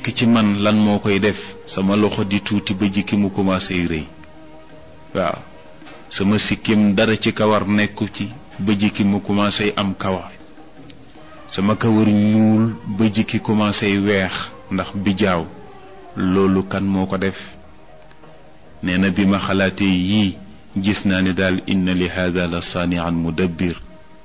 nekk ci man lan moo koy def sama loxo di tuuti ba jikki mu commencé rëy waaw sama sikkim dara ci kawar nekku ci ba jikki mu commencé am kawar sama kawar ñuul ba jikki commencé weex ndax bijaaw loolu kan moo ko def nee na bi ma xalaatee yii gis naa ne daal inna li hada la saanian mudabbir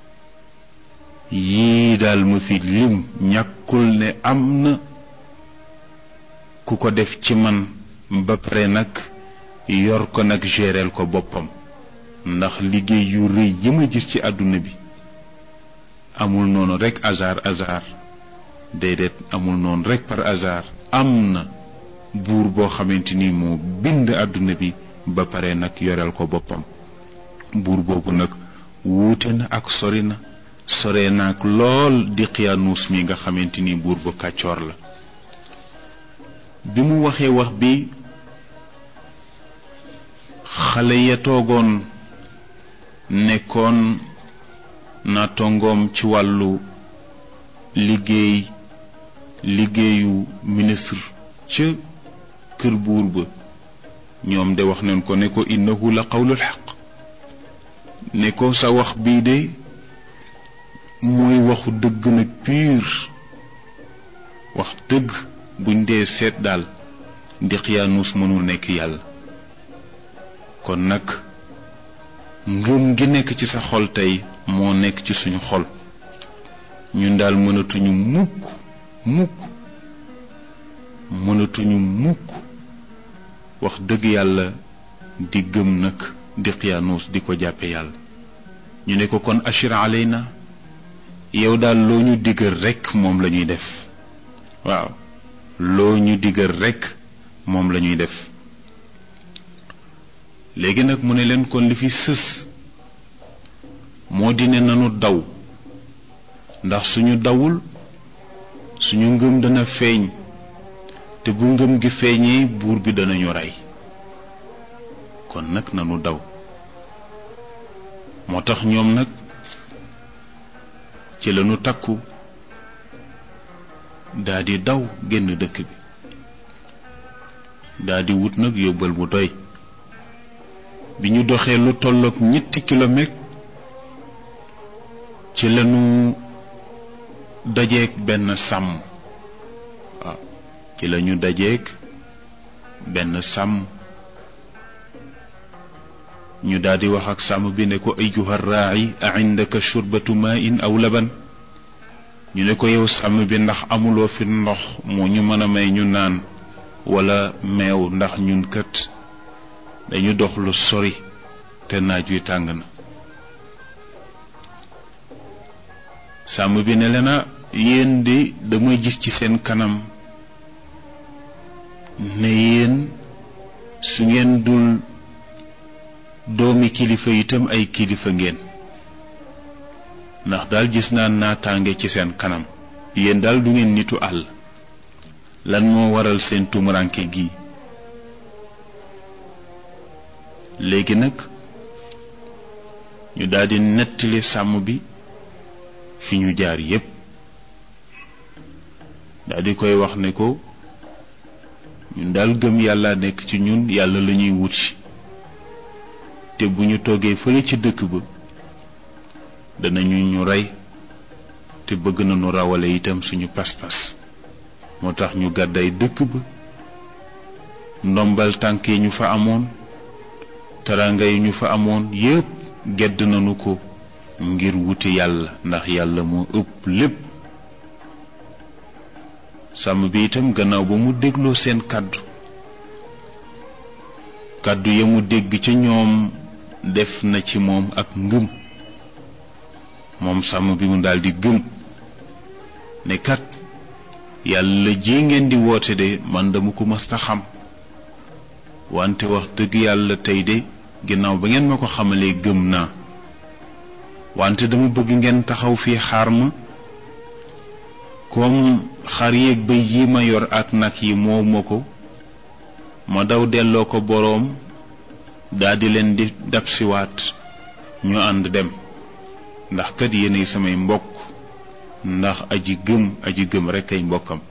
yii daal ma fi lim ñàkkul ne am na ku ko def ci man ba pare nag yor ko nag géreel ko boppam ndax liggéey yu rëy yi ma gis ci àdduna bi amul noonu rekk hasard hasard déedéet amul noonu rekk par hasard am na buur boo xamante ni moo bind àdduna bi ba pare nag yoreel ko boppam buur boobu nag wuute na ak sori na sore naag lool di xiyaanuus mi nga xamante ni buur bu kàccoor la bi mu waxee wax bi xale ya toogoon nekkoon na tongoom ci wàllu liggéey liggéeyu ministre ca kër buur ba ñoom de wax nañ ko ne ko innahu la qawlul xaq ne ko sa wax bii de mooy waxu dëgg nag pur wax dëgg buñ dee seet daal Daqyaanus mënul nekk yàlla kon nag ngëm gi nekk ci sa xol tey moo nekk ci suñu xol ñun daal mënatuñu mukk mukk mënatuñu mukk wax dëgg yàlla di gëm nag Daqyaanus di ko jàppe yàlla ñu ne ko kon ashir alayna yow daal loo ñu diggal rekk moom la ñuy def waaw loo ñu diggal rekk moom la ñuy def léegi nag mu ne leen kon li fi sës moo di ne nanu daw ndax suñu dawul suñu ngëm dana feeñ te bu ngëm gi feeñee buur bi danañu rey kon nag nanu daw moo tax ñoom nag ci lañu takku daldi daw génn dëkk bi daldi wut nag yóbbal mu doy bi ñu doxee lu tolloog ñetti kilomètre ci lañu dajeek benn sàmm waaw ci lañu dajeek benn sàmm ñu daldi wax ak sàmm bi ne ko ayyuha raa'i a indaka shurbatu ma'in aw laban ñu ne ko yow sàmm bi ndax amuloo fi ndox moo ñu mën a may ñu naan walla meew ndax ñun kët dañu dox lu sori te naaj wi tàng na sàmm bi ne leena yéen di dama gis ci seen kanam ne yéen su ngeen dul doomi kilifa itam ay kilifa ngeen ndax daal gis naa naataange ci seen kanam yéen daal du ngeen nitu àll lan moo waral seen tumuranke gi léegi nag ñu daldi nettali sàmm bi fi ñu jaar yépp daldi koy wax ne ko ñun daal gëm yàlla nekk ci ñun yàlla la ñuy wut te bu ñu toogee fële ci dëkk ba danañu ñu rey te bëgg nañu rawale itam suñu pas-pas moo tax ñu gàdday dëkk ba ndombal tànk yi ñu fa amoon taranga yi ñu fa amoon yépp gedd nañu ko ngir wuti yàlla ndax yàlla moo ëpp lépp sàmm bi itam gannaaw ba mu dégloo seen kàddu kàddu ya mu dégg ca ñoom def na ci moom ak ngëm moom sàmm bi mu daldi gëm ne kat yàlla ji ngeen di woote de man dama ko mës a xam wante wax dëgg yàlla tey de ginnaaw ba ngeen ma ko xamalee gëm naa wante dama bëgg ngeen taxaw fii xaar ma comme xar yeeg bëy yi ma yor ak nag yi moo ma ko ma daw delloo ko boroom daldi leen di dabsiwaat ñu ànd dem ndax kat yéenay samay mbokk ndax aji gëm aji gëm rekk ay mbokkam